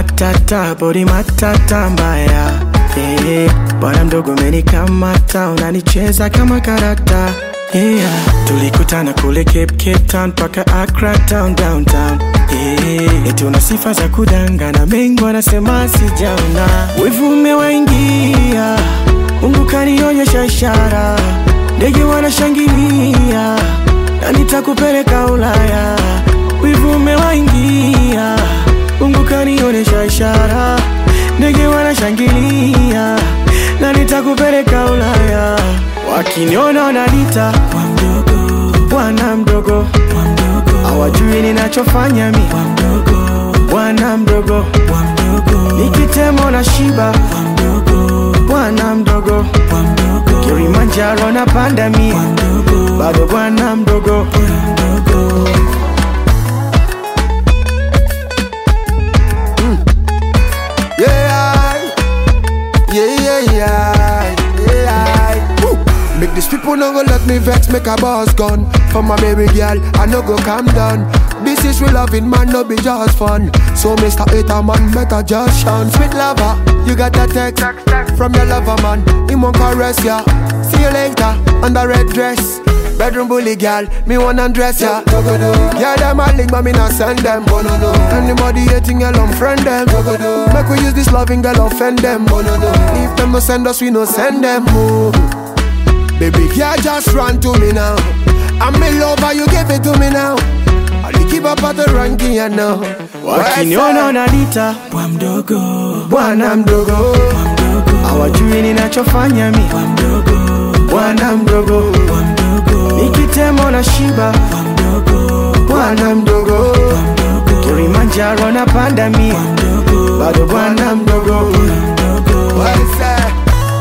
matata bodi matata mbaya yeah. Bwana mdogo umenikamata unanicheza kama karata yeah. Tulikutana kule Cape, Cape Town paka Accra town downtown yeah. Eti una sifa za kudangana, mengi wanasema sijaona, wivu umewaingia, Mungu kanionyesha ishara, ndege wanashangilia na nitakupeleka Ulaya, wivu umewaingia, Mungu kanionyesha ishara, ndege wanashangilia na nitakupeleka Ulaya, wakiniona wananiita bwana mdogo, hawajui ninachofanya mi bwana mdogo, nikitemo na shiba bwana mdogo, Kilimanjaro na panda mi bado bwana mdogo. Yeah, yeah, yeah, yeah, yeah. Woo. Make these people no go let me vex, make a boss gun. For my baby girl, I no go calm down. This is real loving, man, no be just fun. So, Mr. Hater, man, better just shun. Sweet lover, you got that text from your lover, man. He won't caress ya. See you later, on the red dress. Bedroom bully girl, me wanna dress ya. Yeah, them a link, but me not send them. Anybody hating, girl, unfriend them. Make we use this loving girl, offend them. If them no send us, we no send them. Oh. Baby, girl, just run to me now. I'm in love, and you give it to me now. I'll keep up at the ranking, you know. Wakiniona wananiita Bwa mdogo, bwana mdogo, bwa mdogo, hawajui ninachofanya mi bwa mdogo, bwana mdogo, bwa mdogo, nikitemo na shiba bwa mdogo, bwana mdogo, bwa mdogo, Kilimanjaro na panda mi bwa mdogo, bado bwana mdogo. mdogo. What is that?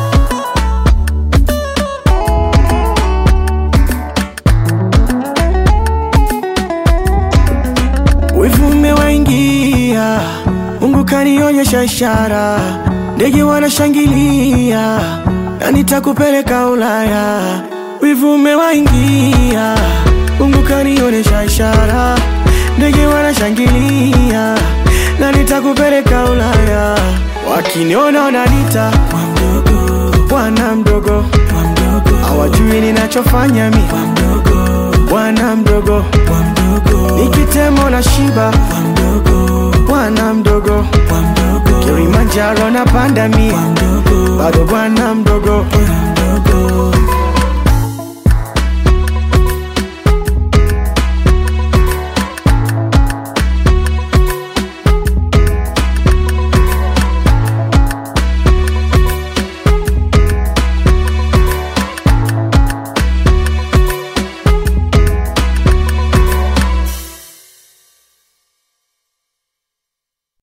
Wivu umewaingia, Mungu kanionyesha ishara, ndege wanashangilia na nitakupeleka Ulaya. Wivu umewaingia, Mungu kanionyesha ishara, ndege wanashangilia na nitakupeleka Ulaya. Wakiniona wananiita Bwa mdogo, bwana mdogo, bwa mdogo, hawajui ninachofanya mi bwa mdogo, bwana mdogo, bwa mdogo, nikitemo na shiba bwa mdogo, bwana mdogo bwa mdogo, Kilimanjaro na panda mi bwa mdogo, bado bwana mdogo bwa